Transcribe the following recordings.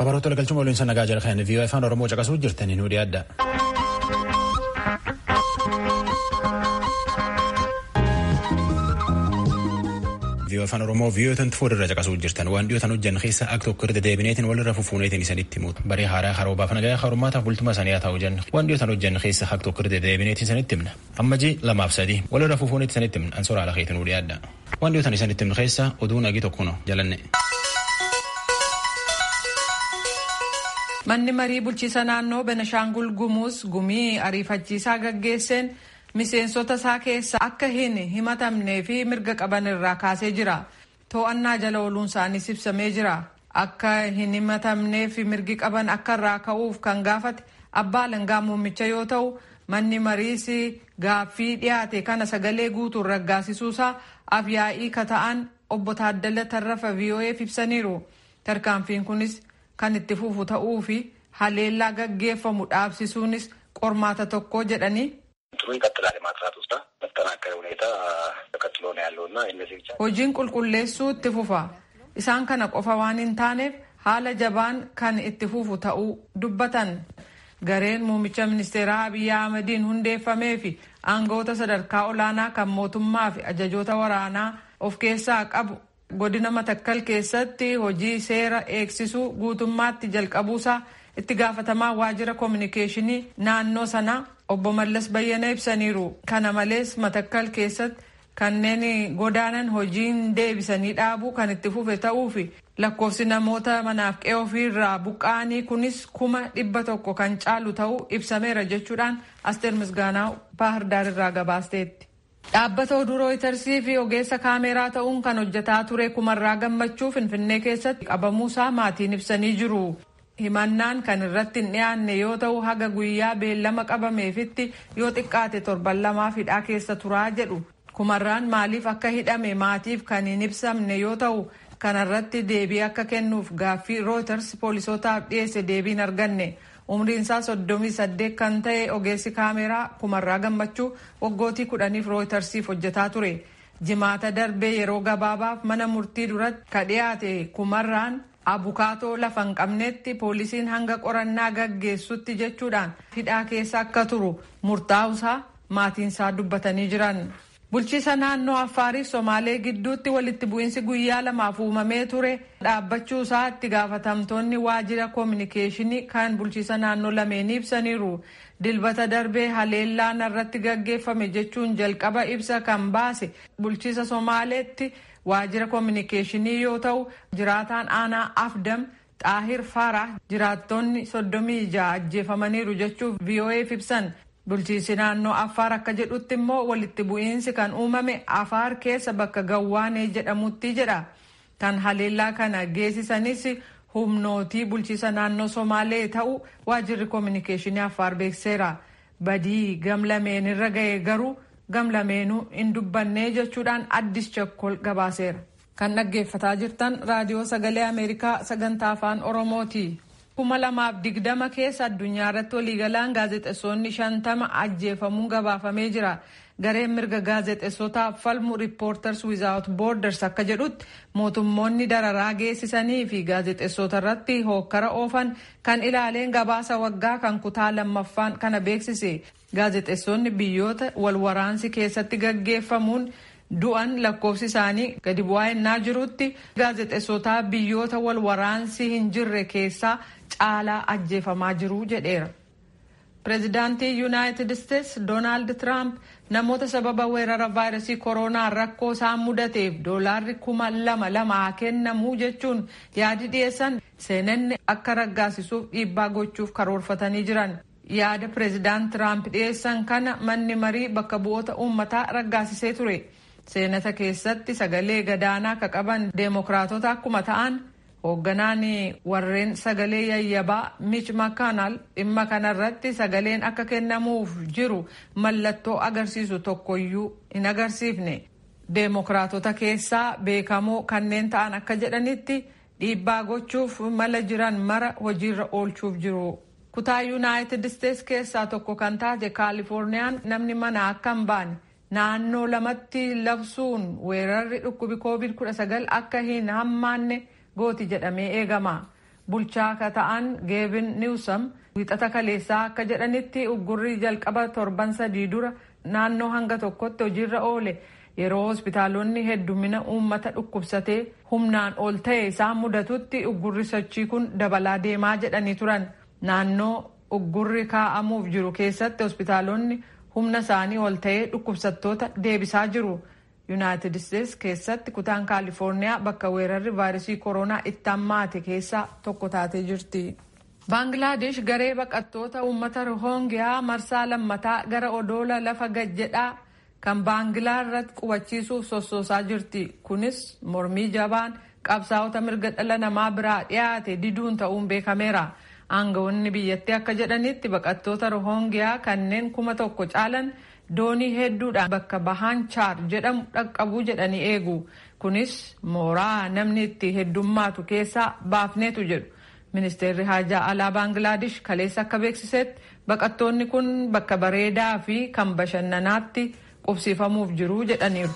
Babaroota galchuma waliin nagaa jala kan vii'oo afaan Oromoo caqasuu jirtanii nu dhiyaadha. vii'oo afaan Oromoo vii'oo tanti fuuldura caqasuu jirtan waan dhiyootan hojjan keessa akka tokko irra deebineetiin walirra fufuuneetiin isanitti himuudha. Barii haaraa haroobaaf nagaa harummaataaf bultuma sanii haa ta'u jenna. Waan dhiyootan hojjan keessa akka tokko irra deebineetiin isanitti himna. Amma jii lamaaf sadii walirra fufuuneetiin isanitti himna. Ansoora ala keetiin nu dhiyaadha. Waan dhiyootan isanitti himnu keessa oduu nagi tokko no jalanne. Manni marii bulchiisa naannoo Benashaangul Gumuuz gumii ariifachiisaa gaggeesseen miseensota isaa keessa akka hin himatamnee fi mirga qaban irraa kaasee jira. To'annaa jala ooluun isaaniis ibsamee jira. Akka hin himatamnee fi mirgi qaban akka irraa ka'uuf kan gaafate abbaa alangaa muummicha yoo ta'u manni mariis gaaffii dhiyaate kana sagalee guutuun raggaasisuusaa afyaa'ii kata'an obbo Taaddala Tarrafa VOA'f ibsaniiru. Tarkaanfiin kunis kan itti fufu ta'uu fi haleellaa gaggeeffamu dhaabsisuunis qormaata tokko jedhanii ጥሩ ይቀጥላል የማጥራት ውስጥ በተጠናከረ ሁኔታ ተቀጥሎ ነው ያለው እና እነዚህ ብቻ hojiin qulqulleessuu itti fufa isaan kana qofa waan hin taaneef haala jabaan kan itti fufu ta'uu dubbatan gareen muummicha ministeeraa Abiyyi Ahmediin hundeeffamee fi aangawoota sadarkaa olaanaa kan mootummaa fi ajajoota waraanaa of keessaa qabu godina matakkal keessatti hojii seera eegsisuu guutummaatti jalqabuusaa itti gaafatamaa waajjira koominikeeshinii naannoo sanaa obbo Mallas Bayyana ibsaniiru. Kana malees matakkal keessatti kanneen godaanan hojiin deebisanii dhaabuu kan itti fufe ta'uu fi lakkoofsi namoota manaaf qe'ee ofiirraa buqqa'anii kunis kuma dhibba tokko kan caalu ta'uu ibsameera jechuudhaan Asteer Misgaanaa Baahirdaar irraa gabaasteetti. Dhaabbata oduu rooyitarsii fi ogeessa kaameraa ta'uun kan hojjetaa ture kumarraa gammachuu finfinnee keessatti qabamuusaa maatiin ibsanii jiru. Himannaan kan irratti hin dhiyaanne yoo ta'u haga guyyaa beellama qabameefitti yoo xiqqaate torban lamaaf hidhaa keessa turaa jedhu. Kumarraan maaliif akka hidhame maatiif kan hin ibsamne yoo ta'u kanarratti deebii akka kennuuf gaaffii rooyitars poolisootaaf dhiyeesse deebiin arganne. umriin isaa soddomii saddeet kan ta'e ogeessi kaameraa kumarraa gammachuu waggootii kudhaniif rooytarsiif hojjetaa ture jimaata darbee yeroo gabaabaaf mana murtii duratti ka dhiyaate kumarraan abukaatoo lafa hin qabnetti poolisiin hanga qorannaa gaggeessutti jechuudhaan hidhaa keessa akka turu murtaa'usaa maatiinsaa dubbatanii jiran. bulchiisa naannoo affaariif somaalee gidduutti walitti bu'iinsi guyyaa lamaaf uumamee ture dhaabbachuu isaa itti gaafatamtoonni waajjira koominikeeshinii kan bulchiisa naannoo lameenii ibsaniiru dilbata darbee haleellaan irratti gaggeeffame jechuun jalqaba ibsa kan baase bulchiisa somaaleetti waajjira koominikeeshinii yoo ta'u jiraataan aanaa afdam xaahir faraa jiraattonni soddomii ja'a ajjeefamaniiru jechuuf vo'eef ibsan. bulchiisi naannoo affaar akka jedhutti immoo walitti bu'iinsi kan uumame afaar keessa bakka gawwaanee jedhamutti jedha kan haleellaa kana geessisanis humnootii bulchiisa naannoo somaalee ta'u waajjirri koominikeeshinii affaar beekseera badii gamlameen irra ga'e garuu gamlameenuu hin dubbannee jechuudhaan addis chakkol gabaaseera kan dhaggeeffataa jirtan raadiyoo sagalee ameerikaa sagantaa afaan oromooti. kuma lamaaf digdama keessa addunyaa irratti waliigalaan gaazexeessonni shantama ajjeefamuun gabaafamee jira gareen mirga gaazexeessotaaf falmu riippoorters wizaawut boorders akka jedhutti mootummoonni dararaa geessisanii fi gaazexeessota irratti hookkara oofan kan ilaaleen gabaasa waggaa kan kutaa lammaffaan kana beeksise gaazexeessonni biyyoota walwaraansi keessatti gaggeeffamuun du'an lakkoofsi isaanii gadi bu'aa ennaa jirutti gaazexeessotaa biyyoota walwaraansi hin jirre keessaa caalaa ajjeefamaa jiru jedheera. Pireezidaantii Yuunaayitid Isteets Doonaald Tiraamp namoota sababa weerara vaayirasii koronaa rakkoo isaan mudateef doolaarri kuma lama lama haa kennamuu jechuun yaadi dhiyeessan seenanni akka raggaasisuuf dhiibbaa gochuuf karoorfatanii jiran. Yaada pireezidaant Tiraamp dhiyeessan kana manni marii bakka bu'oota uummataa raggaasisee ture. Seenata keessatti sagalee gadaanaa ka qaban deemokiraatota akkuma ta'an hoogganaan warreen sagalee yayyabaa Mitch McConnell dhimma kanarratti sagaleen akka kennamuuf jiru mallattoo agarsiisu tokkoyyuu hin agarsiifne. Deemokiraatota keessaa beekamoo kanneen ta'an akka jedhanitti dhiibbaa gochuuf mala jiran mara hojiirra oolchuuf jiru. Kutaa Yuunaayitid Isteets keessaa tokko kan taate Kaalifoorniyaan namni mana akka hin baane. naannoo lamatti labsuun weerarri dhukkubi covid 19 akka hin hammaanne gooti jedhamee eegama bulchaa akka ta'an geebin niwsam wiixata kaleessaa akka jedhanitti uggurri jalqaba torban sadii dura naannoo hanga tokkotti hojiirra oole yeroo hospitaalonni heddumina uummata dhukkubsatee humnaan ol ta'e isaan mudatutti uggurri sochii kun dabalaa deemaa jedhanii turan naannoo uggurri kaa'amuuf jiru keessatti hospitaalonni humna isaanii ol ta'ee dhukkubsattoota deebisaa jiru. yuunaayitid isteetsi keessatti kutaan kaalifoorniyaa bakka weerarri vaayiresii koronaa itti hammaate keessaa tokko taatee jirti. baangilaadesh garee baqattoota uummata rohongiyaa marsaa lammataa gara odoola lafa gajjedhaa kan baangilaa irratti qubachiisuuf sossoosaa jirti kunis mormii jabaan qabsaa'ota mirga dhala namaa biraa dhiyaate diduun ta'uun beekameera. aangawoonni biyyattii akka jedhanitti baqattoota rohongiyaa kanneen kuma tokko caalan doonii hedduudhaan bakka bahaan chaar jedhamu dhaqqabuu jedhanii eegu kunis mooraa namni itti heddummaatu keessaa baafneetu jedhu ministeerri haajaa alaa baangilaadesh kaleessa akka beeksisetti baqattoonni kun bakka bareedaa fi kan bashannanaatti qubsiifamuuf jiru jedhaniiru.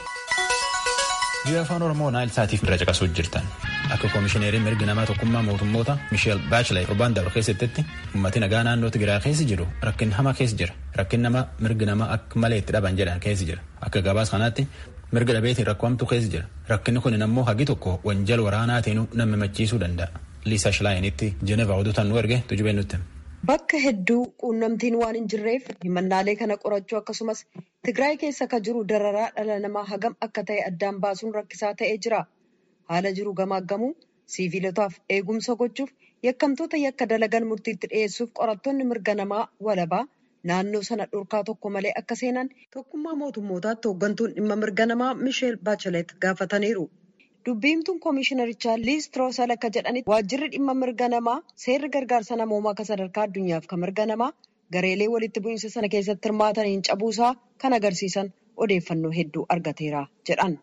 biyya afaan oromoo naayil saatiif bira caqasuuf jirtan akka koomishineeriin mirgi namaa tokkummaa mootummoota misheel baachelay torbaan dabre keessatti ummati nagaa naannoo tigiraa keessa jiru rakkin hama keessa jira rakkin nama mirgi namaa akka malee itti dhaban jedhan keessa jira akka gabaas kanaatti mirga dhabeetiin rakkoomtu keessa jira rakkinni kun ammoo hagi tokko wanjal waraanaatiin nama machiisuu danda'a liisa shilaayinitti jenevaa oduutan nu erge tujubee nutti. Bakka hedduu quunnamtiin waan hin jirreef himannaalee kana qorachuu akkasumas Tigraay keessa akka jiru dararaa dhala namaa hagam akka ta'e addaan baasuun rakkisaa ta'ee jira. Haala jiru gamaaggamuu siiviilotaaf eegumsa gochuuf yakkamtoota yakka dalagan murtiitti dhiyeessuuf qorattoonni mirga namaa walabaa naannoo sana dhorkaa tokko malee akka seenan tokkummaa mootummootaatti hooggantuun dhimma mirga namaa Misheel Baachelet gaafataniiru. Dubbiimtuun koomishinarichaa Liis Tiroosal akka jedhanitti waajjirri dhimma mirga namaa seerri gargaarsa namoomaa akka sadarkaa addunyaaf kan mirga namaa gareelee walitti bu'iinsa sana keessatti hirmaataniin cabuusaa kan agarsiisan odeeffannoo hedduu argateera jedhan.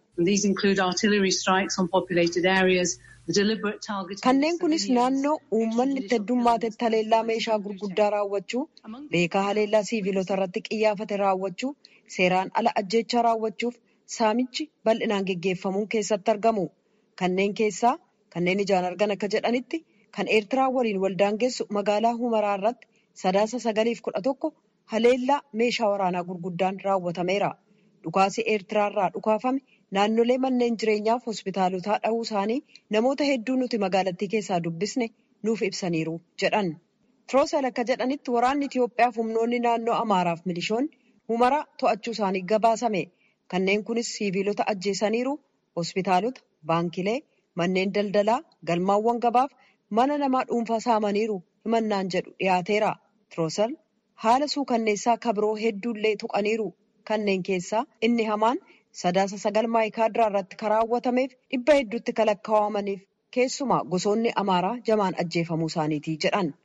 Kanneen kunis naannoo uummanni itti heddummaatetti haleellaa meeshaa gurguddaa raawwachuu, beekaa haleellaa siiviilota irratti qiyyaafate raawwachuu, seeraan ala ajjeechaa raawwachuuf saamichi bal'inaan geggeeffamuun keessatti argamu. Kanneen keessaa kanneen ijaan argan akka jedhanitti kan Eertiraa waliin waldaangeessu magaalaa Humaraa irratti sadaasa sagaliif kudha tokko haleellaa meeshaa waraanaa gurguddaan raawwatameera. Dhukaasi Eertiraa irraa dhukaafame naannolee manneen jireenyaaf hospitaalotaa dhahuu isaanii namoota hedduu nuti magaalattii keessaa dubbisne nuuf ibsaniiru jedhan. Tiroosal akka jedhanitti waraanni Itoophiyaaf humnoonni naannoo Amaaraaf milishoonni Humaraa to'achuu isaanii gabaasame. Kanneen kunis siiviilota ajjeesaniiru hospitaalota, baankilee, manneen daldalaa, galmaawwan gabaaf mana namaa dhuunfaa saamaniiru himannaan jedhu dhiyaateera. Tiroosal haala suukanneessaa kabiroo hedduullee tuqaniiru. Kanneen keessaa inni hamaan sadaasa sagal maayikaadiraa irratti kan raawwatameef dhibba hedduutti kan lakkaawamaniif keessumaa gosoonni amaaraa jamaan ajjeefamuu isaaniiti jedhan.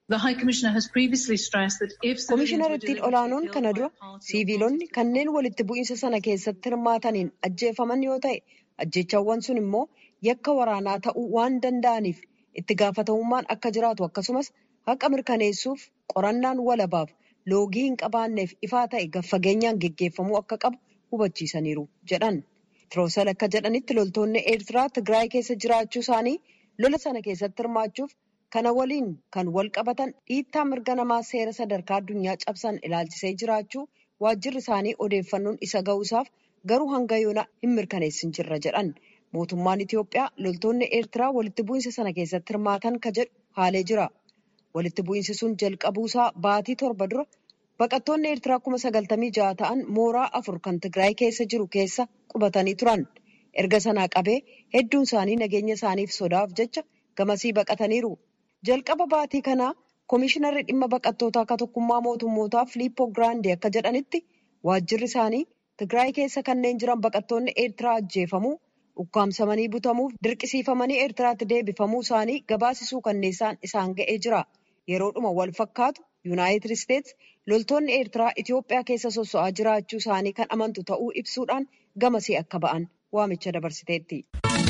Koomishinariittiin olaanoon kana dura siiviilonni kanneen walitti bu'iinsa sana keessatti hirmaataniin ajjeefaman yoo ta'e ajjeechawwan sun immoo yakka waraanaa ta'uu waan danda'aniif itti gaafatamummaan akka jiraatu akkasumas haqa mirkaneessuuf qorannaan walabaaf loogii hin qabaanneef ifaa ta'e gaffageenyaan geggeeffamuu akka qabu hubachiisaniiru jedhan. Tiroosal akka jedhanitti loltoonni Eertiraa Tigraay keessa jiraachuu isaanii lola sana keessatti hirmaachuuf kana waliin kan wal qabatan dhiittaa mirga namaa seera sadarkaa addunyaa cabsan ilaalchisee jiraachuu waajjirri isaanii odeeffannoon isa ga'uusaaf garuu hanga yoona hin mirkaneessin jirra jedhan. Mootummaan Itoophiyaa loltoonni Eertiraa walitti bu'iinsa sana keessatti hirmaatan ka jedhu haalee jira. Walitti bu'iinsi sun jalqabuusaa baatii torba dura baqattoonni Eertiraa kuma sagaltamii ja'a ta'an mooraa afur kan Tigraay keessa jiru keessa qubatanii turan. Erga sanaa qabee hedduun isaanii nageenya isaaniif sodaaf jecha gamasii baqataniiru. Jalqaba baatii kanaa Koomishinarri dhimma baqattootaa akka tokkummaa mootummootaa Filiippoo Giraandee akka jedhanitti waajjirri isaanii Tigraay keessa kanneen jiran baqattoonni Eertiraa ajjeefamuu, ukkaamsamanii butamuuf dirqisiifamanii Eertiraatti deebifamuu isaanii gabaasisuu kanneessaan isaan ga'ee jira. Yeroodhuma wal fakkaatu Yuunaayitid Isteets loltoonni Eertiraa Itoophiyaa keessa sosso'aa jiraachuu isaanii kan amantu ta'uu ibsuudhaan gamasii akka ba'an waamicha dabarsiteetti.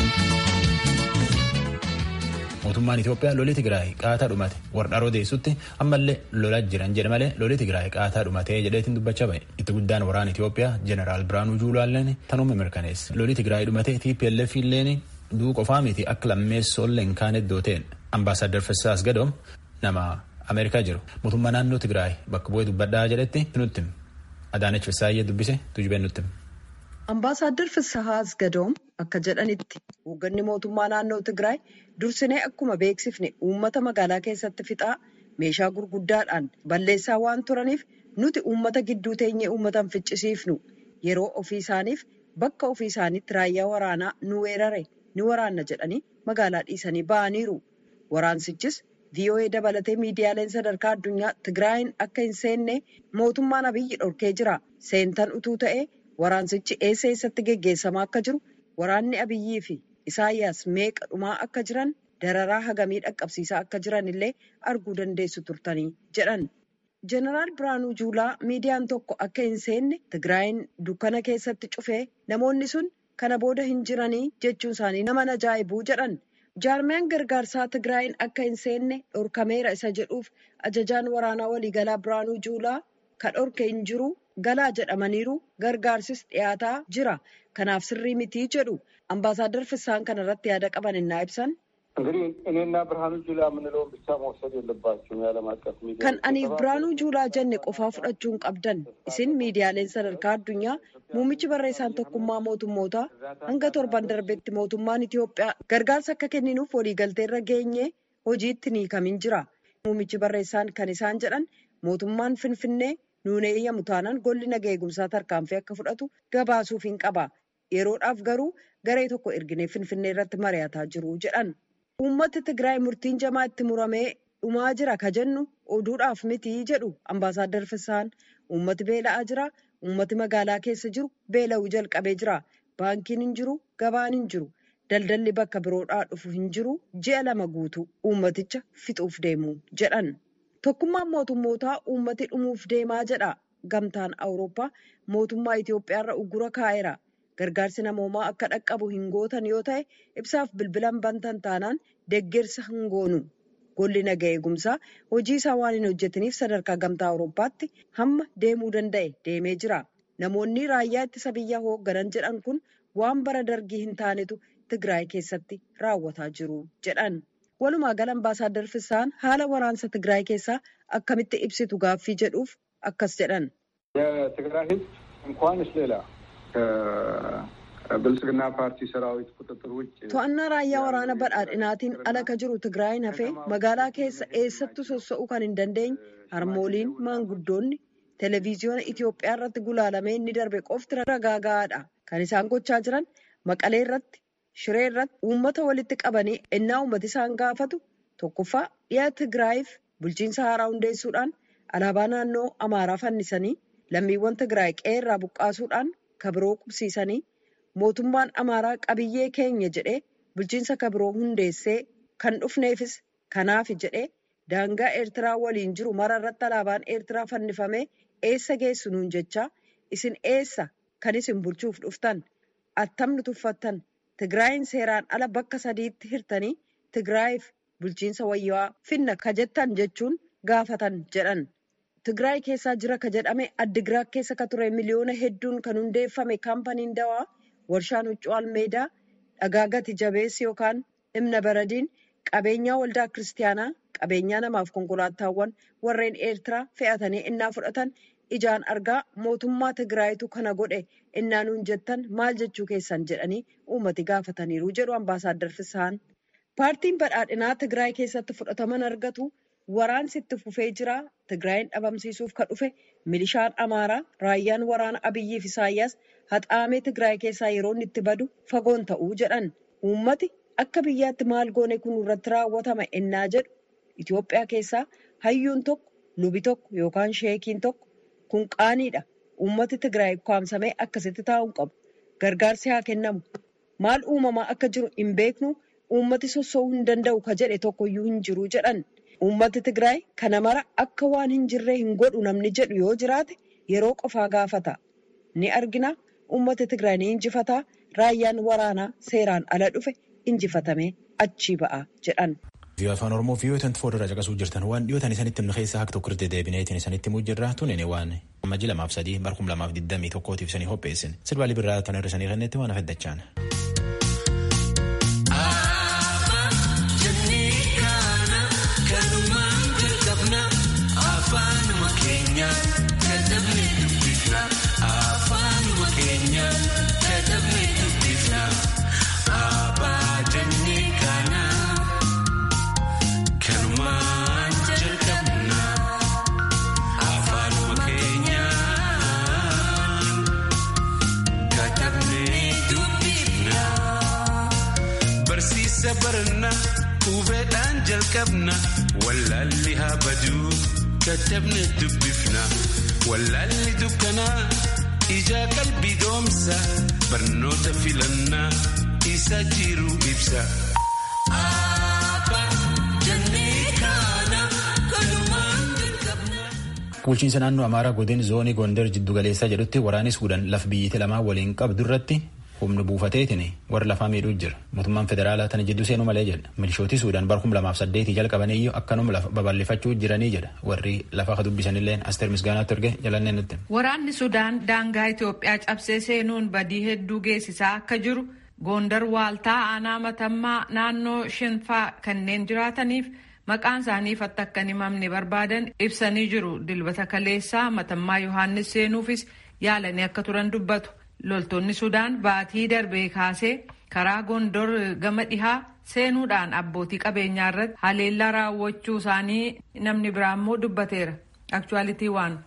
mootummaan Itoophiyaa lolli Tigraay qaataa dhumate warra odeessutti ammallee lolaa jiran jedhe malee lolli Tigraay qaataa dhumatee jedheetiin dubbachaa ba'e. Itti guddaan waraana Itoophiyaa Jeneraal Biraanuu Juulaalleen tanuma mirkaneesse. Lolli Tigraay dhumate TPLF illeen duu qofaa miti akka lammeessoo illee hin kaane iddoo ta'e Ambaasaadder Fessaas Gadoom nama Ameerikaa jiru. Mootummaa naannoo Tigraay bakka bu'ee dubbadhaa jedhetti nutti Adaanech Fessaayyee dubbise tujubeen nutti. Ambaasaadder Fessahaas Gadoom akka jedhanitti hoogganni mootummaa naannoo Tigraay dursinee akkuma beeksifne uummata magaalaa keessatti fixaa meeshaa gurguddaadhaan balleessaa waan turaniif nuti uummata gidduu teenyee uummatan ficcisiifnu yeroo ofii isaaniif bakka ofii isaaniitti raayyaa waraanaa nu weerare ni waraanna jedhanii magaalaa dhiisanii ba'aniiru. Waraansichis VOA dabalatee miidiyaaleen sadarkaa addunyaa Tigraayin akka hin seenne mootummaan Abiyyi dhorkee jira. Seentan utuu ta'ee waraansichi eessa eessatti geggeessamaa akka jiru waraanni Abiyyii fi Isaayyaas meeqa dhumaa akka jiran dararaa hagamii dhaqqabsiisaa akka jiran illee arguu dandeessu turtanii jedhan. Jeneraal Biraanuu Juulaa miidiyaan tokko akka hin seenne Tigraayin dukkana keessatti cufee namoonni sun kana booda hin jiranii jechuun isaanii nama ajaa'ibuu jedhan. Jaarmiyaan gargaarsaa Tigraayin akka hin seenne dhorkameera isa jedhuuf ajajaan waraanaa waliigalaa Biraanuu Juulaa kan dhorke hin jiru galaa jedhamaniiru gargaarsis dhiyaataa jira. Kanaaf sirrii mitii jedhu ambaasaadar Fissaan kana irratti yaada qaban innaa ibsan. እንግዲህ እኔና ብርሃኑ ጁላ የምንለውን ብቻ መውሰድ የለባቸውም። የዓለም አቀፍ ሚዲያ Kan aniif Biraanuu Juulaa jenne qofaa fudhachuu hin qabdan. Isin miidiyaaleen sadarkaa addunyaa muummichi barreessaan tokkummaa mootummootaa hanga torban darbetti mootummaan Itoophiyaa gargaarsa akka kenninuuf waliigalteerra geenye hojiitti ni kamin jira. Muummichi barreessaan kan isaan jedhan mootummaan Finfinnee nuun eeyyamu taanaan golli naga eegumsaa tarkaanfii akka fudhatu gabaasuuf hin qaba. Yeroodhaaf garuu garee tokko erginee Finfinnee irratti mari'ataa jiru jedhan. Uummati Tigraay murtiin jamaa itti muramee dhumaa jira ka jennu oduudhaaf miti jedhu ambaasaadar Fissaan. Uummati beela'aa jira. Uummati magaalaa keessa jiru beela'uu jalqabee jira. Baankiin hin jiru. Gabaan hin jiru. Daldalli bakka biroodhaa dhufu hin jiru. Ji'a lama guutuu uummaticha fixuuf deemu jedhan. Tokkummaan mootummootaa uummati dhumuuf deemaa jedha. Gamtaan Awurooppaa mootummaa Itoophiyaarra uggura kaa'eera. Gargaarsi namoomaa akka dhaqqabu hin gootan yoo ta'e ibsaaf bilbilan bantan taanaan deeggarsa hin goonu. Golli naga eegumsaa hojii isaa waan hin hojjetiniif sadarkaa gamtaa Awurooppaatti hamma deemuu danda'e deemee jira. Namoonni raayyaa ittisa biyyaa hoogganan jedhan kun waan bara dargii hin taanetu Tigraay keessatti raawwataa jiru jedhan. Walumaa gala ambaasaadar Fissaan haala waraansa Tigraay keessaa akkamitti ibsitu gaaffii jedhuuf akkas jedhan. የትግራይ ሕዝብ እንኳንስ ሌላ ከብልጽግና ፓርቲ ሰራዊት ቁጥጥር ውጭ To'annaa raayyaa waraana badhaadhinaatiin ala ka jiru Tigraayin hafee magaalaa keessa eessattuu sossa'uu kan hin dandeenye harmooliin maanguddoonni televezyiyoona Itoophiyaa irratti gulaalamee inni darbe qofti ragaa gahaadha. Kan isaan gochaa jiran Maqalee irratti, Shiree irratti uummata walitti qabanii ennaa uummati isaan gaafatu tokkoffaa dhiya Tigraayiif bulchiinsa haaraa hundeessuudhaan alaabaa naannoo Amaaraa fannisanii lammiiwwan Tigraay qe'ee irraa buqqaasuudhaan kabiroo qubsiisanii mootummaan Amaaraa qabiyyee keenya jedhee bulchiinsa kabiroo hundeessee kan dhufneefis kanaaf jedhee daangaa Eertiraa waliin jiru mara irratti alaabaan Eertiraa fannifamee eessa geessu nuun jechaa isin eessa kan isin bulchuuf dhuftan attamni tuffattan Tigraayin seeraan ala bakka sadiitti hirtanii Tigraayiif bulchiinsa wayyaa finna ka jettan jechuun gaafatan jedhan. Tigraay keessaa jira ka jedhame Addigiraat keessa ka ture miliyoona hedduun kan hundeeffame kaampaniin dawaa warshaan huccuu almeedaa dhagaa gati jabeessi yookaan dhimna baradiin qabeenyaa waldaa kiristaanaa qabeenyaa namaaf konkolaataawwan warreen eertiraa fe'atanii innaa fudhatan ijaan argaa mootummaa Tigraayitu kana godhe innaa nuun jettan maal jechuu keessan jedhanii uummati gaafataniiru jedhu ambaasaadar Fissaan. Paartiin badhaadhinaa Tigraay keessatti fudhataman argatu waraansi itti fufee jira. Tigraayin dhabamsiisuuf kan dhufe milishaan Amaaraa raayyaan waraana Abiyyiif Isaayyaas haxaamee Tigraay keessaa yeroo inni itti badu fagoon ta'uu jedhan. Uummati akka biyyaatti maal goone kun irratti raawwatama ennaa jedhu Itoophiyaa keessaa hayyuun tokko lubi tokko yookaan sheekiin tokko kun qaaniidha. Uummati Tigraay kwaamsamee akkasitti taa'uu qabu. Gargaarsi haa kennamu. Maal uumamaa akka jiru hin beeknu uummati sossoo'uu hin danda'u ka jedhe tokkoyyuu hin jiru jedhan. Uummati Tigraay kana mara akka waan hin jirree hin godhu namni jedhu yoo jiraate yeroo qofaa gaafata. Ni argina uummati Tigraay ni injifataa raayyaan waraanaa seeraan ala dhufe injifatamee achii ba'a jedhan. Viiyoo afaan Oromoo viiyoo tanti fuuldura caqasuu jirtan waan dhiyootan isanitti himna keessaa akka tokko irratti deebineetiin isanitti himuu jirra tunene waan amajji lamaaf sadii barkum lamaaf digdamii tokkootiif isanii qopheessin sirbaalii birraa tan irra isanii kennetti waan afeddachaan. keenya katabne dubbifna afaanuma keenya katabne dubbifna abaa jennee kana kanumaan jalqabna afaanuma keenya katabne dubbifna barsiisa baranna hubeedhaan jalqabna wallaalli haa baduu katabne dubbifna wallaalli dukkanaa ijaa qalbii doomsa barnoota filannaa isa jiru ibsa. Bulchiinsa naannoo Amaaraa godin zoonii Gondar jiddu galeessaa jedhutti waraanni Suudaan laf biyyittii lamaa waliin qabdu irratti humni buufateetiin warra lafaa miidhuu jira. Mootummaan federaalaa tana jidduu seenuu malee jedha. Milishooti Suudaan bara kuma lamaaf saddeetii jalqabaniyyuu akkanuma lafa babal'ifachuu jiranii jedha. Warri lafaa ka dubbisanillee Asteer Misgaanaatti erge jalannee nutti. Waraanni Sudaan daangaa Itoophiyaa cabsee seenuun badii hedduu geessisaa akka jiru Gondar waaltaa aanaa matammaa naannoo shanfaa kanneen jiraataniif maqaan isaaniif akka hin himamne barbaadan ibsanii jiru. Dilbata kaleessaa matammaa Yohaannis seenuufis yaalanii akka turan dubbatu. Loltoonni Sudaan baatii darbee kaasee karaa Gondor gama dhihaa seenuudhaan abbootii qabeenyaa irratti haleellaa raawwachuu isaanii namni biraa immoo dubbateera. Aktuwaalitii waan.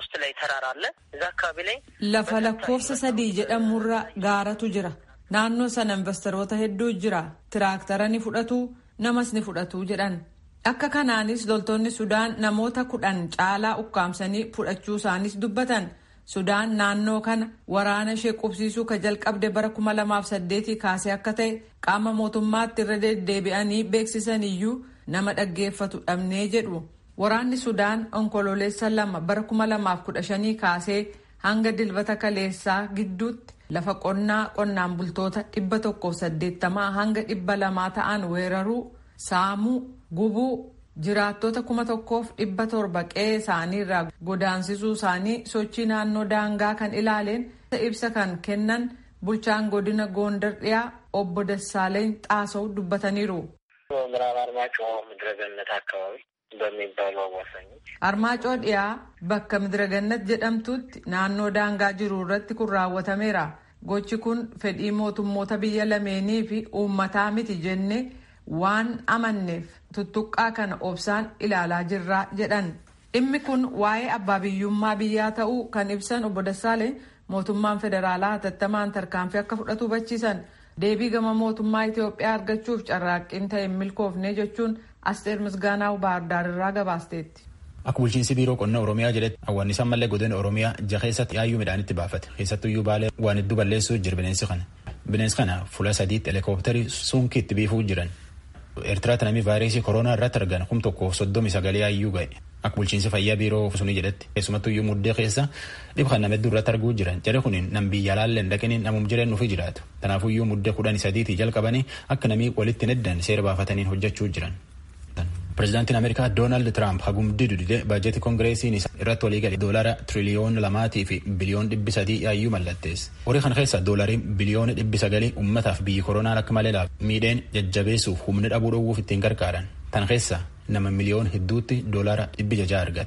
Lafa lakkoofsa sadii jedhamurra gaaratu jira. Naannoo sana investoroota hedduu jira. Tiraaktara ni fudhatu, namas ni fudhatu jedhan. Akka kanaanis loltoonni Sudaan namoota kudhan caalaa ukkaamsanii fudhachuu isaanis dubbatan. Sudaan naannoo kana waraana ishee qubsiisuu ka jalqabde bara kuma lamaaf saddeetii kaasee akka ta'e qaama mootummaatti irra deddeebi'anii beeksisan iyyuu nama dhaggeeffatu dhabnee jedhu. Waraanni Sudaan onkololeessa lama bara kuma lamaaf kudha shanii kaasee hanga dilbata kaleessaa gidduutti lafa qonnaa qonnaan bultoota dhibba tokkoof saddeettamaa hanga dhibba lamaa ta'an weeraruu, saamuu, gubuu. jiraattota kuma tokkoof dhibba torba qe'ee isaanii irraa godaansisuu isaanii sochii naannoo daangaa kan ilaaleen ibsa kan kennan bulchaan godina goondar dhiyaa obbo Dassaaleny xaasoo dubbataniiru. ምዕራብ አርማጮ ምድረገነት አካባቢ በሚባሉ አዋሳኞች Armaacoo dhiyaa bakka midiragannat jedhamtutti naannoo daangaa jiru irratti kun raawwatameera. Gochi kun fedhii mootummoota biyya lameenii fi uummataa miti jennee waan amanneef tuttuqqaa kana obsaan ilaalaa jirraa jedhan dhimmi kun waa'ee abbaa biyyummaa biyyaa ta'uu kan ibsan obbo Dassaaleny mootummaan federaalaa hatattamaan tarkaanfii akka fudhatu hubachiisan deebii gama mootummaa Itoophiyaa argachuuf carraaqqiin ta'e hin milkoofne jechuun Asteer Misgaanaa Baardaar irraa gabaasteetti. Akka bulchiinsi biiroo qonna Oromiyaa jedhetti hawwaannisaan mallee godina Oromiyaa jaha keessatti yaayyuu midhaanitti baafate. Keessattuyyuu baalee waan hedduu balleessuu jira bineensi kana. Bineensi kana fuula sadiitti helikoophitarii sunkii itti biifuu jiran. Eertiraatti namni vaayirasii koronaa irratti argan kum tokkoof soddomi sagalee yaayyuu ga'e. Akka bulchiinsi fayyaa biiroo sunii jedhetti keessumattuyyuu muddee keessa dhib kan nama hedduu irratti arguu jiran. Jedhe kun nam biyya laallee hin dhaqiniin namum jireen nufi jiraatu. Kanaafuyyuu muddee kudhanii sadiitii jalqabanii akka namii walitti neddan seera baafataniin hojjechuu jiran. Pireezidaantiin Ameerikaa Doonaald Tiraamp hagumdii dudide baajetii koongireesiin irratti walii galee doolara tiriliyoona lamaatii fi biliyoon dhibbi sadii yaayyuu mallatteesse. Horii kana keessa doolariin biliyoona dhibbi sagalii uummataaf biyyi koronaan akka malee laaf miidheen jajjabeessuuf humna dhabuu dhowwuuf ittiin gargaaran. Tan keessa nama miliyoon hedduutti doolara dhibbi jajaa argata.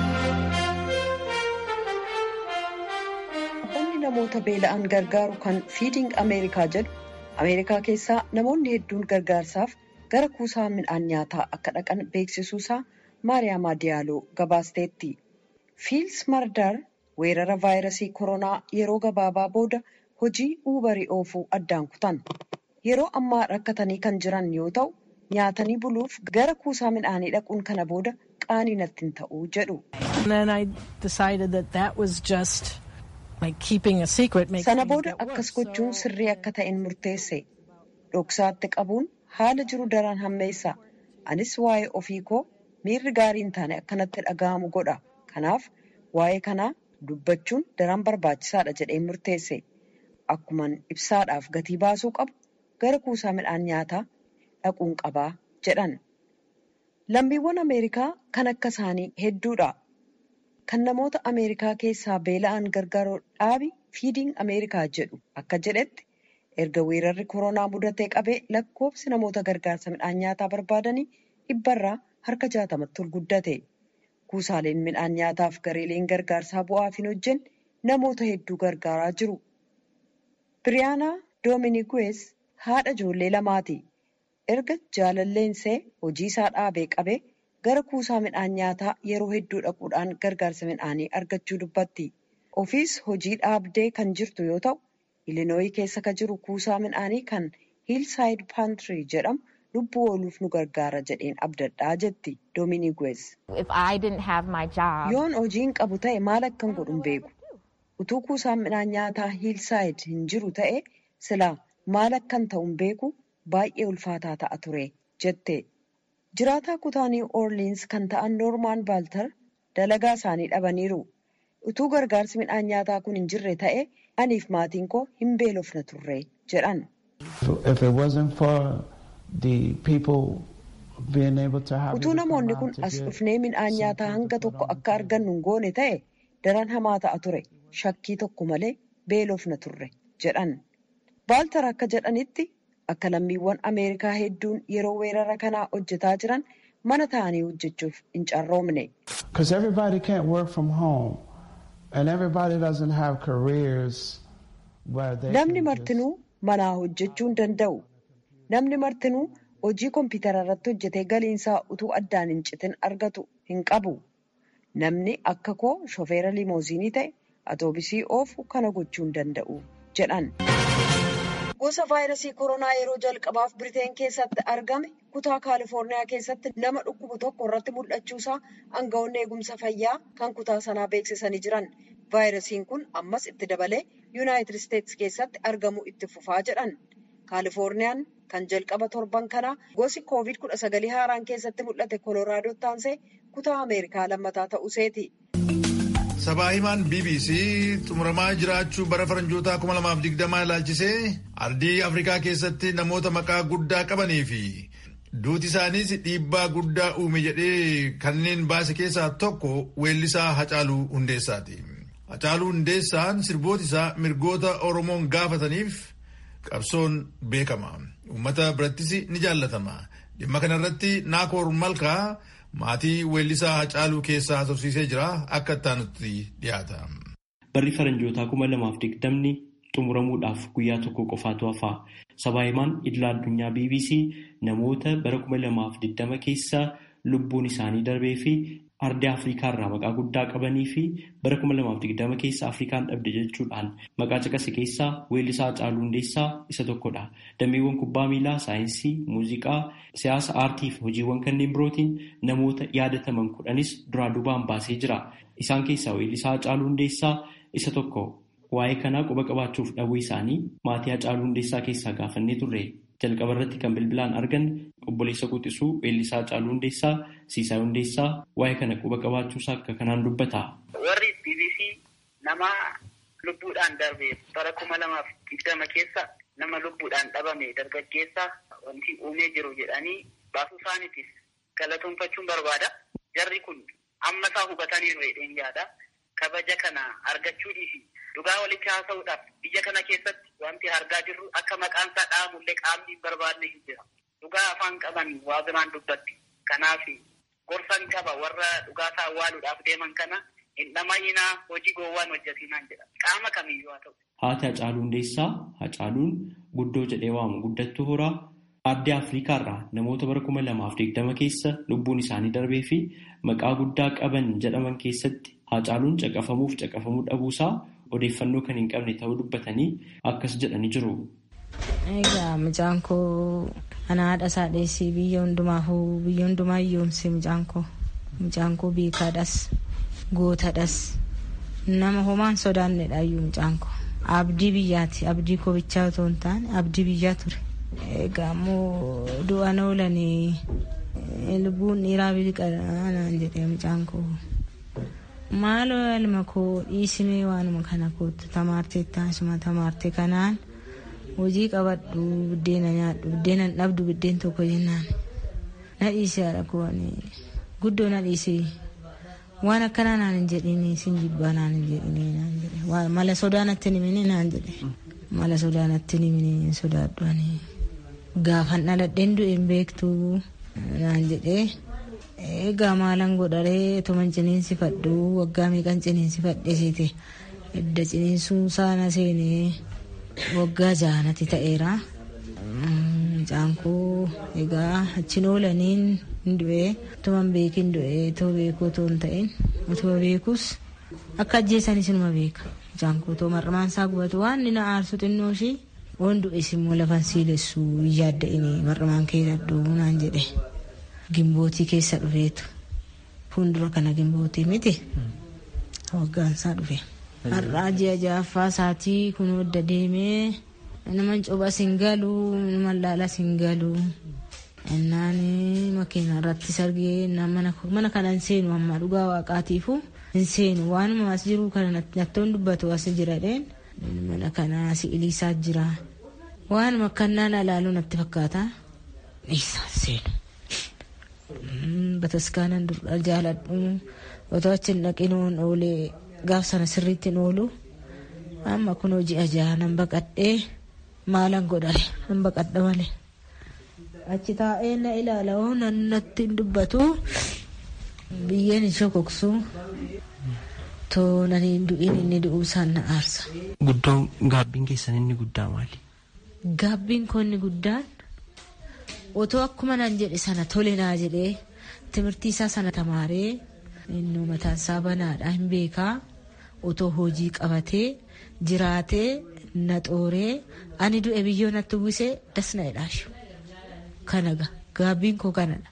Dhaabbanni namoota beela'an gargaaru kan fiiding Ameerikaa jedhu Ameerikaa keessaa namoonni hedduun gargaarsaaf gara kuusaa midhaan nyaataa akka dhaqan beeksisuusaa Maariyaamaa Diyaaloo gabaasteetti. Fiils Mardar weerara vaayirasii koronaa yeroo gabaabaa booda hojii uubarii oofuu addaan kutan. Yeroo ammaa rakkatanii kan jiran yoo ta'u, nyaatanii buluuf gara kuusaa midhaanii dhaquun kana booda qaanii natti hin ta'uu jedhu. Sana booda akkas gochuun sirrii akka ta'een murteesse. Dhoksaatti qabuun haala jiru daran hammeessa. Anis waa'ee ofii koo miirri gaarii hin taane akkanatti dhaga'amu godha. Kanaaf waa'ee kanaa dubbachuun daran barbaachisaadha jedheen murteesse. Akkuman ibsaadhaaf gatii baasuu qabu gara kuusaa midhaan nyaataa dhaquun qabaa jedhan. Lammiiwwan Ameerikaa kan akka isaanii hedduudha. Kan namoota Ameerikaa keessaa beela'an gargaaru dhaabi fiiding Ameerikaa jedhu akka jedhetti erga weerarri koronaa mudatee qabee lakkoofsi namoota gargaarsa midhaan nyaataa barbaadanii dhibbarraa harka jaatamatti ol guddate. Kuusaaleen midhaan nyaataaf gareeleen gargaarsaa bu'aaf hin hojjenne namoota hedduu gargaaraa jiru. Biriyaanaa Doominiguwees haadha ijoollee lamaati. Erga jaalalleensee hojii isaa dhaabee qabee gara kuusaa midhaan nyaataa yeroo hedduu dhaquudhaan gargaarsa midhaanii argachuu dubbatti. Ofiis hojii dhaabdee kan jirtu yoo ta'u, Ilinooyii keessa kan jiru kuusaa midhaanii kan Hiilsaayid Paantirii jedhamu lubbuu ooluuf nu gargaara jedheen abdadhaa jetti Doominiguwees. Yoon hojiin qabu ta'e maal akkan godhu hin beeku. Utuu kuusaan midhaan nyaataa Hiilsaayid hin jiru ta'e silaa maal akkan ta'u hin beeku baay'ee ulfaataa ta'a ture jette. Jiraataa kutaa Niw Orliins kan ta'an Noormaan Baaltar dalagaa isaanii dhabaniiru. Utuu gargaarsi midhaan nyaataa kun hin jirre ta'e aniif maatiin koo hin beelofna turre jedhan. Utuu namoonni kun as dhufnee midhaan nyaataa hanga tokko akka argannu hin goone ta'e daran hamaa ta'a ture shakkii tokko malee beelofna turre jedhan. Baaltar akka jedhanitti akka lammiiwwan Ameerikaa hedduun yeroo weerara kanaa hojjetaa jiran mana ta'anii hojjechuuf hin carroomne. Namni martinuu manaa hojjechuu hin danda'u. Namni martinuu hojii kompiitara irratti hojjetee galiinsaa utuu addaan hin citin argatu hin qabu. Namni akka koo shofeera limooziinii ta'e atoobisii oofu kana gochuu hin danda'u jedhan. Gosa vaayirasii koronaa yeroo jalqabaaf Biriteen keessatti argame kutaa Kaalifoorniyaa keessatti nama dhukkubu tokko irratti mul'achuusaa aangawoonni eegumsa fayyaa kan kutaa sanaa beeksisanii jiran. Vaayirasiin kun ammas itti dabalee Yuunaayitid Isteetsi keessatti argamuu itti fufaa jedhan. Kaalifoorniyaan kan jalqaba torban kanaa gosi koovid kudha sagalii haaraan keessatti mul'ate kolooraadoo taansee kutaa Ameerikaa lammataa ta'uuseeti. Sabaa himaan BBC xumuramaa jiraachuu bara faranjootaa 2020 ilaalchisee ardii Afrikaa keessatti namoota maqaa guddaa qabanii fi duuti isaaniis dhiibbaa guddaa uume jedhee kanneen baase keessaa tokko weellisaa Hacaaluu Hundeessaati. Hacaaluu Hundeessaan sirboota isaa mirgoota Oromoon gaafataniif qabsoon beekama. Uummata birattis ni jaallatama. Dhimma kanarratti Naakoor Malkaa maatii weellisaa Hacaaluu keessaa haasofsiisee jira akka ittaanutti dhiyaata. Barri faranjootaa kuma lamaaf digdamni xumuramuudhaaf guyyaa tokko qofaatu hafa. Sabaa himaan idila addunyaa BBC namoota bara kuma lamaaf digdama keessa lubbuun isaanii darbee fi ardii Afrikaa irraa maqaa guddaa qabanii fi bara kuma lamaaf digdama keessa Afrikaan dhabde jechuudhaan maqaa caqase keessaa weellisaa Hacaaluu Hundeessaa isa tokkodha. Dameewwan kubbaa miilaa, saayinsii, muuziqaa, siyaasa, aartii fi hojiiwwan kanneen birootiin namoota yaadataman kudhanis duraa duubaan baasee jira. Isaan keessaa weellisaa Hacaaluu Hundeessaa isa tokko. Waa'ee kanaa quba qabaachuuf dhabuu isaanii maatii Hacaaluu Hundeessaa keessaa gaafannee turre. Jalqaba irratti kan bilbilaan argan obboleessa quxisuu weellisaa Hacaaluu Hundeessaa Siisaa Hundeessaa waa'ee kana quba qabaachuusaa akka kanaan dubbata. Warri BBC nama lubbuudhaan darbe bara kuma lamaaf digdama keessa nama lubbuudhaan dhabame dargaggeessa wanti uumee jiru jedhanii baasuu isaaniitiif galatoonfachuun barbaada. Jarri kun amma isaa hubataniiru jedheen yaada. Kabaja kana argachuudhii fi dhugaa walitti haasa'uudhaaf biyya kana keessatti wanti argaa jirru akka maqaan isaa dhahamullee qaamni hin barbaadne hin jira. Dhugaa afaan qaban waa biraan dubbatti. Kanaaf gorsan qaba warra dhugaa isaa awwaaluudhaaf deeman kana hin dhamayyinaa hojii gowwaan hojjetinaan jedha. Qaama kamiyyuu haa ta'u. Haati Hacaaluu Hundeessaa Hacaaluun guddoo jedhee waamu guddattuu horaa ardii Afrikaa irraa namoota bara kuma lamaaf digdama keessa lubbuun isaanii darbee fi maqaa guddaa qaban jedhaman keessatti Hacaaluun caqafamuuf caqafamuu dhabuusaa odeeffannoo kan hin qabne ta'uu dubbatanii akkas jedhanii jiru. Egaa mucaan koo ana haadha isaa dheessii biyya hundumaafuu biyya hundumaa hiyyoomse mucaan koo mucaan koo beekaadhas gootadhas nama homaan sodaannedha iyyuu mucaan koo abdii biyyaati abdii koo bichaa otoo hin taane abdii biyyaa ture. Egaa immoo du'aan oolanii lubbuun dhiiraa biliqanaan jedhee mucaan koo. Maaloo ilma koo dhiisimee waanuma kana kootu tamaartee taasuma tamaarte kanaan hojii qabadhu buddeena nyaadhu buddeena dhabdu buddeen tokko jennaan na dhiisee haadha koo guddoo na dhiisee waan akkanaa naan hin jedhini sin jibbaa naan hin jedhini naan jedhe mala sodaa natti hin himini naan jedhe mala sodaa natti hin himini sodaadhu ani gaafan dhaladheen du'e hin beektu naan jedhee Egaa maalan godharee tuman ciniinsifadhu waggaa meeqan ciniinsifadhesiite edda ciniinsuun saana seenee waggaa jahanatti ta'eera. Mucaan koo egaa achiin oolaniin hin du'ee tuman beekin du'ee too beekuu otoo hin ta'in otoo beekus akka ajjeesanis inuma beeka. Mucaan koo too marramaan isaa gubatu waan inni na aarsu xinnoo ishii waan du'es immoo lafan siilessu yaadda inni marramaan kee dadhuu naan jedhe. Gimbootii keessa dhufeetu fuuldura kana gimbootii miti waggaan isaa dhufe. Har'aa ji'a ja'affaa isaatii kun adda deemee naman cobas hin galu naman laalas hin galu. Innaan makiina irratti sargee mana kana hin seenu amma dhugaa waaqaatiifu hin seenu waanuma as jiru kana nattoon dubbatu as jiradheen mana kana si'iliisaa jira. Waanuma akkannaan ilaaluu natti fakkaata. Dhiisaa seenu. bataskaanan dur jaaladhu otoo achi hin dhaqinuun oolee gaaf sana sirriitti hin oolu amma kun hojii ajaa nan baqadhee maalan godhare nan baqadha malee achi taa'ee na ilaala nan natti hin dubbatu biyyeen hin shokoksu too nan hin du'in inni du'uu isaan na aarsa. Guddaan gaabbiin keessan inni guddaa maali? Gaabbiin koo inni guddaan otoo akkuma nan jedhe sana tole naa jedhee timirtii isaa sana tamaaree inni mataan isaa banaadha hin beekaa otoo hojii qabatee jiraatee na xooree ani du'e biyyoo natti uwwisee das na jedhaashu kanaga gaabbiin koo kanadha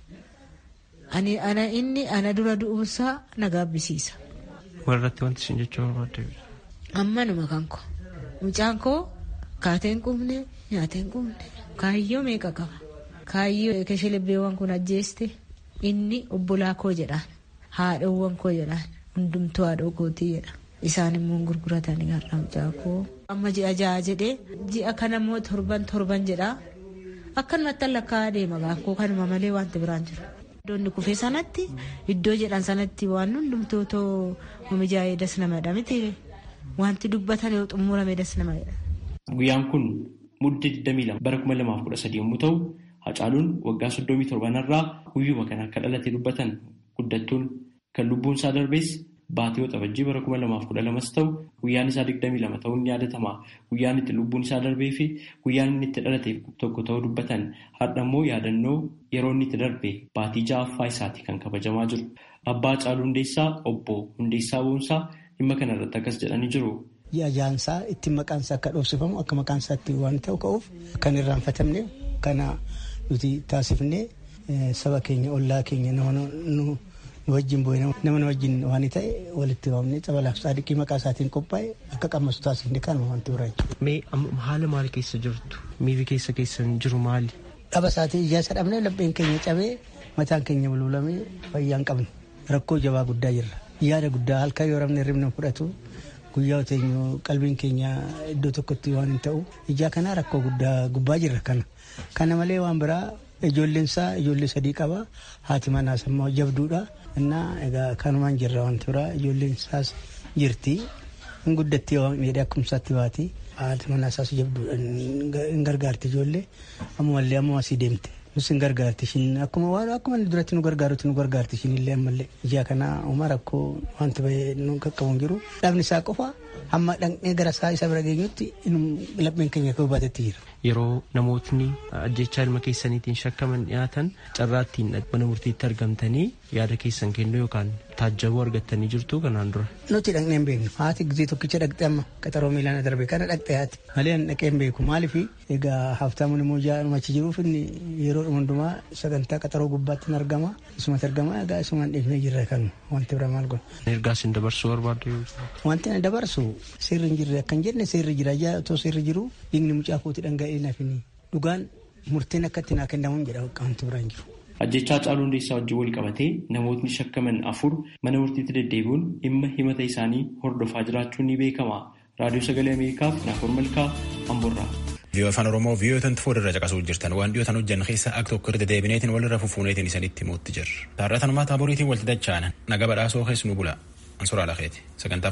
ani ana inni ana dura du'uunsaa na gaabbisiisa. Warratti wanti isin jechuu barbaadde. Ammanuma kan koo mucaan koo kaateen qubne nyaateen qubne kaayyoo meeqa qaba. kaayyoo keshilibbeewwan kun ajjeeste inni obbolaa koo jedhaan haadhawwan koo jedhaan hundumtuu haadhoo kootii jedha isaan immoo gurguratanii har'a mucaa koo amma ji'a ja'a jedhee ji'a kana immoo torban torban jedha akkanumatti lakkaa deema gaakkoo kanuma malee wanti biraan jiru. Iddoonni kufee sanatti iddoo jedhan sanatti waan hundumtuu too mijaa'ee das namadha miti wanti dubbatan yoo xumurame das namadha. Guyyaan kun mudde 22 bara 2013 yommuu ta'u Hacaaluun waggaa soddomii torbanarraa guyyuma kana akka dhalate dubbatan guddattuun kan lubbuun isaa darbees baatee waxabajjii bara kuma lamaaf kudha lamas ta'u guyyaan isaa digdamii lama ta'uun ni yaadatama. Guyyaan itti lubbuun isaa darbee fi guyyaan inni itti dhalate tokko ta'uu dubbatan har'a immoo yaadannoo yeroo inni itti darbe baatii ja'affaa isaati kan kabajamaa jiru. Abbaa Hacaaluu Hundeessaa obbo Hundeessaa Boonsaa dhimma kanarratti akkas jedhanii jiru. Ajaansaa ittiin maqaansaa akka dhoofsifamu akka maqaansaa itti waan ta'u ka'uuf kan irraanfatamne kana nuti taasifnee saba keenya ollaa keenya nama nu wajjin bu'e nama nu wajjin waan ta'e walitti waamnee cabalaaf saadiqii maqaa isaatiin qophaa'e akka qammasu taasifne kanuma wanti biraa jechuudha. Mee haala maal keessa jirtu? Miirri keessa keessan jiru maali? Dhaba isaatii ijaasa dhabnee lapheen keenya cabee mataan keenya bulbulamee fayyaa hin qabne rakkoo jabaa guddaa jirra. Yaada guddaa halkan yoo rafne ribna fudhatu guyyaa oteenyu qalbiin keenya iddoo tokkotti waan hin ta'u ijaa kana rakkoo guddaa gubbaa jirra kana. Kana malee waan biraa ijoolleen isaa ijoollee sadii qaba haati manaas immoo jabduudha. Innaa egaa kanumaan jirra wanti biraa ijoolleen isaas jirti. Hin guddatti waan dheedhee akkumsaatti baati. Haati manaasaas jabduudha hin gargaarti ijoollee ammallee ammoo asii deemte. Nus hin gargaarti ishiin akkuma waan akkuma duratti nu gargaarutti nu gargaarti ishiin illee ammallee. Ijaa kana uumaa rakkoo wanti bahee nu qaqqabuun jiru. Dhabni isaa qofa hamma dhaqnee gara isaa isa bira geenyutti lapheen keenya koo baatetti jira. Yeroo namootni ajjechaa ilma keessaniitiin shakkaman dhiyaatan carraattiin mana murtiitti argamtanii yaada keessan kennuu yookaan taajjabuu argattanii jirtu kanaan dura. Nuti dhaqnee hin beeknu. Haati gizee tokkicha dhaqxe amma qaxaroo miilaan darbe kana dhaqxe haati. Malee dhaqee hin beeku. Maaliif egaa haftaamuun immoo jaa'uma achi jiruuf inni yeroo hundumaa sagantaa qaxaroo gubbaatti hin argama. Isumatti argama egaa isumaan dhiifnee jirra kan wanti bira maal godha. Ergaas hin dabarsuu barbaadde Wanti na dabarsu seerri hin jirre akka hin jenne seerri jira. Otoo seerri jiru dhiigni mucaa kooti dhangala'ee nafini. Dhugaan murteen akka itti naa kennamuun jedha wanti biraan jiru. Ajjechaa Hacaaluu Hundeessaa wajjin wal qabatee namootni shakkaman afur mana murtiitti deddeebi'uun dhimma himata isaanii hordofaa jiraachuun ni beekama. Raadiyoo Sagalee Ameerikaaf Naafor Malkaa Amborraa. Viiyoo afaan Oromoo viiyoo tan fuuldirra caqasuu jirtan waan dhiyootan hojjan keessa akka tokko irra deebineetiin walirra fufuuneetiin isanitti muutti jirra. Taarratanumaa taaboriitiin walti dachaanan naga badhaasoo keessa nu bula. Ansuraa lakeeti. Sagantaa